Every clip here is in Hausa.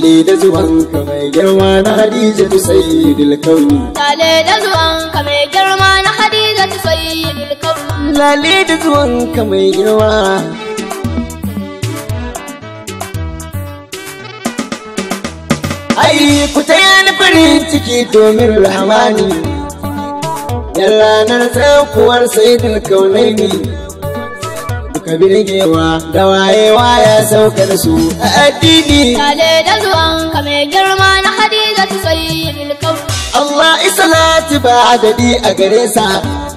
lale da zuwanka mai girma na Hadiza tu sayyidul kauni Lale da zuwanka mai girma na Hadiza ta sayyidul kauni. lale da zuwanka mai girma ai ku taya ni farin ciki domin rahmani yan ranar tsakuwar sayyidul kaunaini duka birgewa da wayewa ya sauka da su a addini Lale da zuwanka mai girma na Hadiza ta sayyidul kauni. Allah isalati ba adadi a gare sa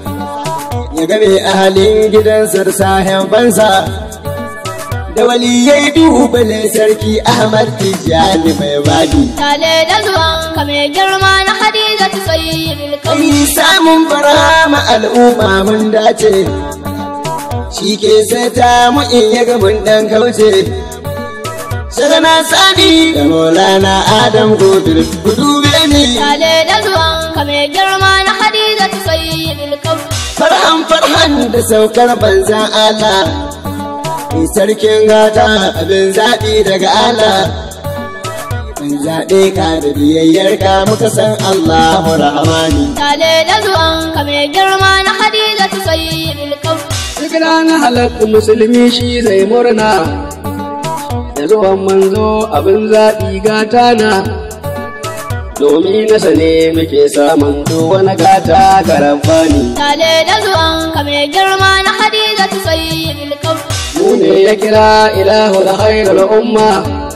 ya game ahalin gidansa da sahen bansa da waliyai dubale sarki Ahmad Tijjani mai bani. Lale da zuwanka mai girma na Hadiza ta sayyidul kauni. Ai samun barama al'umma mun dace shi ke sata mu in ya ga mun dan kauce. Sagana sani da Maulana Adam Gobil ku dube ni. Lale da zuwanka mai girma na Hadiza ta sayyidul kauni. farhan farhan da saukar banzan Allah Ni sarkin gata abin zaɓi daga Allah Mun zaɓe ka da biyayyar ka muka san Allahu Rahmani Lale da zuwanka mai girma na Hadiza ta sayyidul kauni. Duk ranar halatta musulmi shi zai murna, da zuwan manzo abin zaɓi gata na. Domin nasa ne muke samun duk wani gata ga rabbani. Lale da zuwanka mai girma na Hadiza ta sayyidul kauni. Mu ne ya kira ilahu da khairul umma,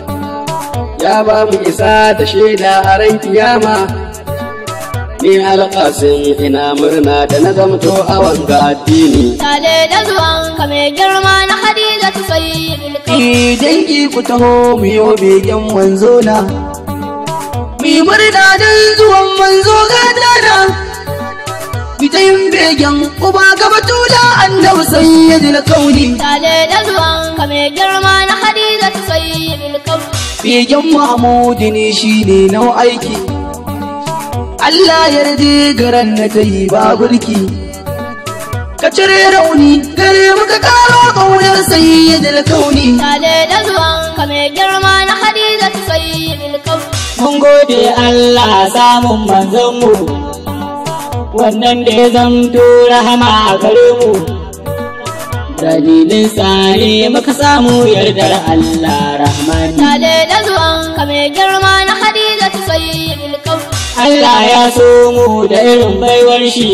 ya ba mu isa da shaida a ran kiyama. Ni alƙasin ina murna da na zamto a wanga addini. Lale da zuwanka mai girma na Hadiza ta sayyidul kauni. Ki dangi ku taho mu yi begen manzo na. Mu yi murna don zuwan manzo gata na. Mu ta yin begen uba gaba tula annabi sayyidul kauni. Lale da zuwanka mai girma na Hadiza ta sayyidul kauni. Begen Mahmudu ne shi ne nau aiki. Allah yarda garan na ta yi ba burki. Ka cire rauni gare muka karo ƙaunar sayyidul kauni. Lale da zuwanka mai girma na Hadiza ta sayyidul kauni. Mun gode Allah samun manzanmu, wannan da ya zamto rahama a gare mu. Dalilin tsari muka samu yardar Allah rahmani. Lale da zuwanka mai girma na Hadiza ta sayyidul kauni. Allah ya so mu da irin baiwar shi,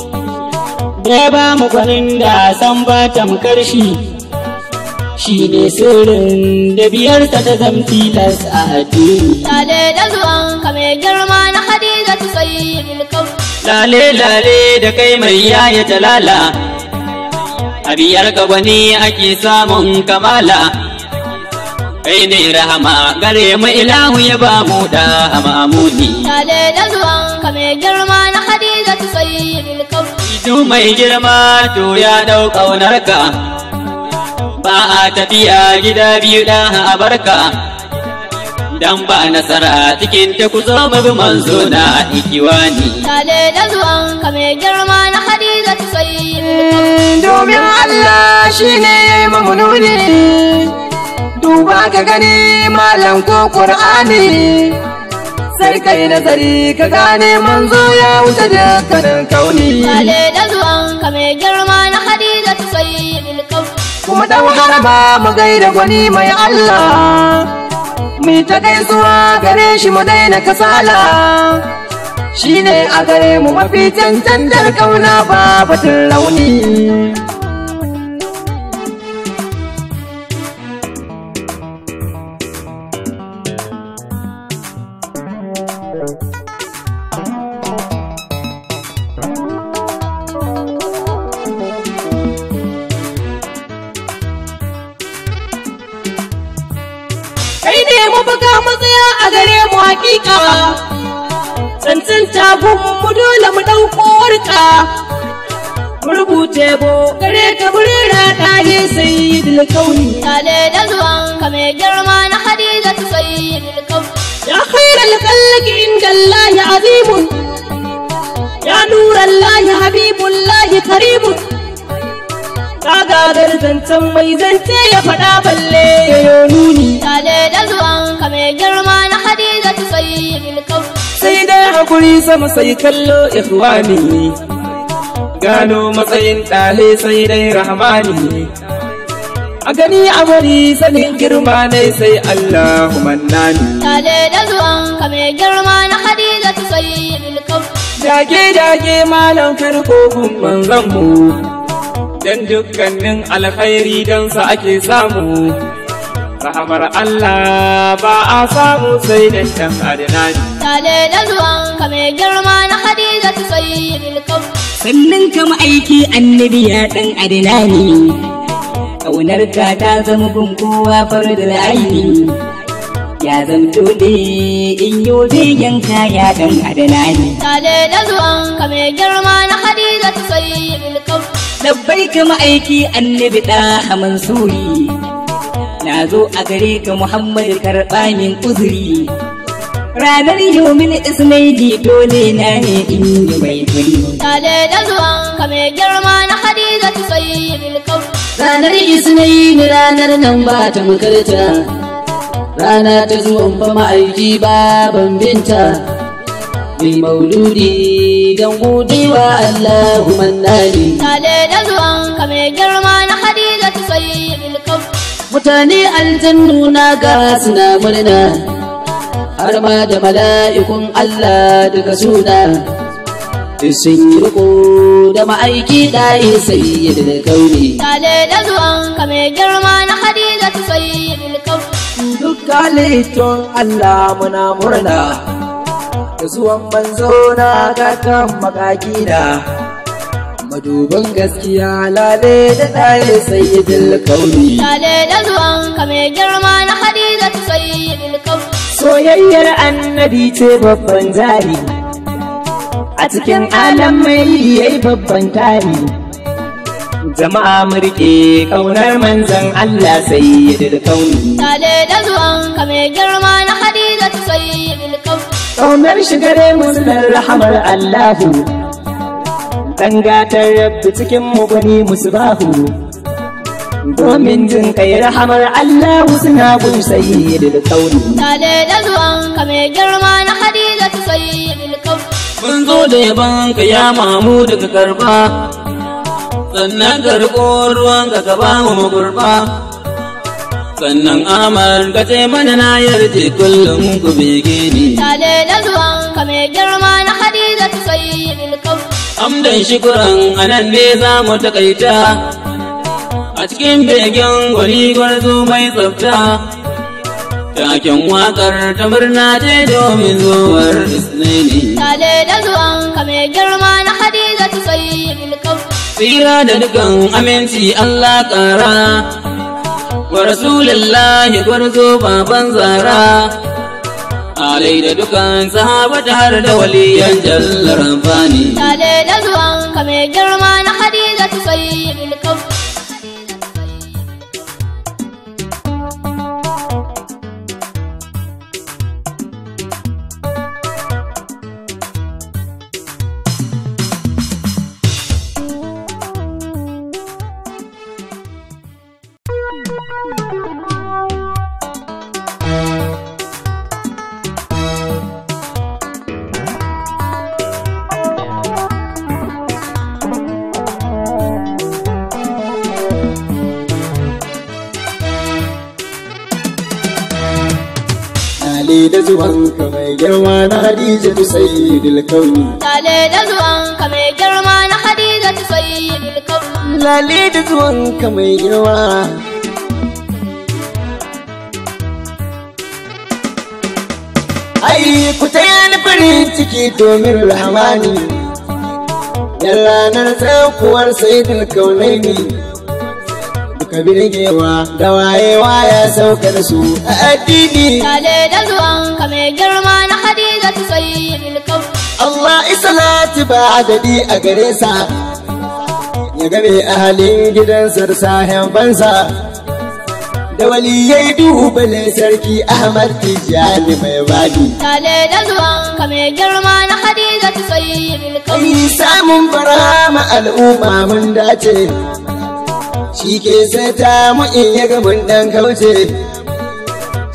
da ya ba mu gwanin da san ba tamkar shi. Shi ne sirrin da biyarsa ta zamtilas a addini. Lale da zuwanka mai girma na Hadiza ta sayyidul kauni. Lale lale da kai mai yaya talala, a biyar ka gwani ake samun kamala. Kai ne rahama gare mu ilahu ya ba mu da mamuni. Lale da zuwanka mai girma na Hadiza ta sayyidul kauni. Idu mai girma to ya ɗau ƙaunarka, ba a tafiya gida biyu ɗan a barka. Dan ba nasara cikin ta ku zo mu bi manzo na ikiwani. Lale da zuwanka mai girma na Hadiza ta sayyidul kauni. domin Allah shi ne ya yi mamu nuni duba ka gani malam ko ƙur'ani sai kai nazari ka gane manzo ya wuce dukkanin kauni Lale da zuwanka mai girma na Hadiza ta sayyidul kauni. kuma dan haraba mu gaida gwani mai Allah mu ta gaisuwa gare shi mu daina kasala shi ne a gare mu mafi cancantar kauna ba batun rauni kai ne mafaka matsaya a gare mu hakika tsantsan tagun mu dole mu ɗauko warka mu rubuce bo gare ka burera ɗane sayyidul kauni Lale da zuwanka mai girma na Hadiza ta sayyidul kauni. يا خير الخلق عند الله عظيم يا نور الله حبيب الله كريم kaga zancen mai zance ya faɗa balle ya nuni Lale da zuwanka mai girma na Hadizatu sayyidul kaun. sai dai hakuri sama sai kallo ikhwani gano matsayin ɗale sai dai rahmani a gani a bari sanin girma ne sai Allahu mannani Tale da zuwan ka mai girma na Hadizatu sayyidul kaun. dage dage malam karko gun manzon mu dan dukkanin alkhairi dan sa ake samu rahamar Allah ba a samu sai dan dan adnani Tale da zuwan ka mai girma na Hadizatu sayyidul kaun. sannan kama aiki annabi ya ɗan adinani ƙaunar ka ta zama gun kowa da aini ya zamto ne in yi begen ka ya ɗan adinani Tale da zuwan ka mai girma na Hadizatu sayyidul kaun. labbai kama aiki annabi ɗa mansuri na zo a gare ka muhammadu karɓa min uzuri ranar yomin isnaidi dole na ne in yi mai turi Tale da zuwan ka mai girma na Hadizatu sayyidul kaun. Ranar Isnaini ranar nan ba ta makarta, rana ta zuwan fa ma'aiki baban binta, mai mauludi don godewa Allahu mannani. Tale da zuwan ka mai girma na Hadizatu sayyidul kaun. Mutane aljannu na ga suna murna, har ma da mala'ikun Allah daga suna. Duk sun yi riko da ma'aiki ɗaye sayyid da kauni. Tale da zuwan ka mai girma na Hadizatu sayyidul kaun. duk halittun Allah muna murna da zuwan manzo na kakan makakina maduban gaskiya lale da ɗaya sayyidul kauni Tale da zuwan ka mai girma na Hadizatu sayyidul kaun. soyayyar annabi ce babban jari a cikin alam mai yayi babban tari jama'a murke kaunar manzon Allah sayyidul kauni Tale da zuwan ka mai girma na Hadizatu sayyidul kaun. Ƙaunar shigare musulun rahamar Allahu, dangatar rabbi cikin muguni musbahu. Domin jin kai rahamar Allahu suna gun sayyidul kauni. Tale da zuwan ka mai girma na Hadizatu sayyidul kaun. Mun zo da yaban ka ya mamu daga karba, sannan karɓo ruwan ka ka ba mu gurba. Sannan amar ka ce mana na yarje kullum ku bege ni. Tale da zuwan ka mai girma na Hadizatu sayyidul kaun. Amdan shukuran anan ne za mu takaita. A cikin begen gwani gwarzo mai tsafta. Taken waƙar ta murna ce domin zuwar Isnaini. Tale da zuwan ka mai girma na Hadizatu sayyidul kaun. Tsira da dukan aminci Allah ƙara. Wa Rasulullahi gwarzo baban zara. Alai da dukan sahabata har da waliyan jallar amfani. Tale da zuwan ka mai girma na Hadizatu sayyidul kaun. Ali da zuwanka mai girma na Hadija tu sayyidul kauni. Tale da zuwan ka mai girma na Hadizatu sayyidul kaun. Lale da zuwanka mai girma. Ai, ku ta ni farin ciki domin rahmani. Yan ranar tsakuwar sayyidul kaunaini. Duka birgewa da wayewa ya sauka da su a addini. Tale da zuwan ka mai girma na Hadizatu sayyidul kaun. Allah isalati ba adadi a gare sa ya game ahalin gidansa da sahibansa da waliyai dubale sarki Ahmad Tijjani mai badi. Tale da zuwan ka mai girma na Hadizatu sayyidul kaun. Ai samun barama al'umma mun dace shi ke sata mu in ya ga mun dan kauce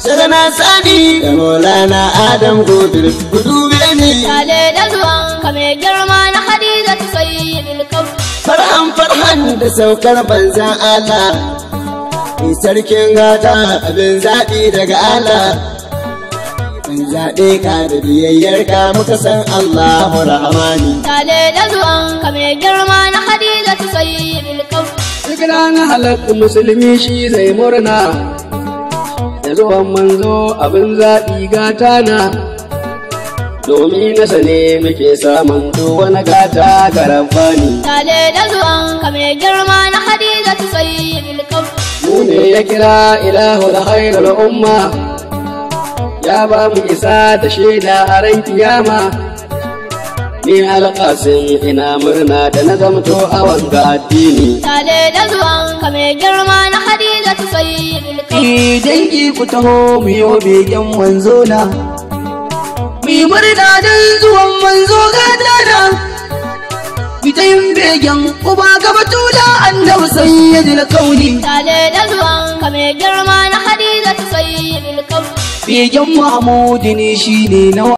Shagana Sani da Maulana Adam Godir ku dube ni Tale da zuwan ka mai girma na Hadiza ta sayyidul kaun. farhan farhan da saukar banzan Allah Ni sarkin gata abin zaɓi daga Allah Mun zaɓe ka da biyayyar ka muka san Allahu Rahmani Tale da zuwan ka mai girma na Hadiza ta sayyidul kaun. Duk ranar halatta musulmi shi zai murna, da zuwan manzo abin zaɓi gata na, domin nasa ne muke samun duk wani gata ga rabbani. Tale da zuwan ka mai girma na Hadiza ta sayyidul kaun. Mu ne ya kira ilahu da khairul umma, ya ba mu isa da shaida a ran kiyama. Ni alƙasin ina murna da na zamto a wanga addini. Tale da zuwan ka mai girma na Hadiza ta sayyidul kaun. Eh, dangi ku taho mu yi begen manzo na mu yi murna don zuwan manzo gata na fita yin begen uba gaba tula annabi sayyidul kauni Tale da zuwan ka mai girma na Hadiza ta sayyidul kaun. begen mahmudi ne shine na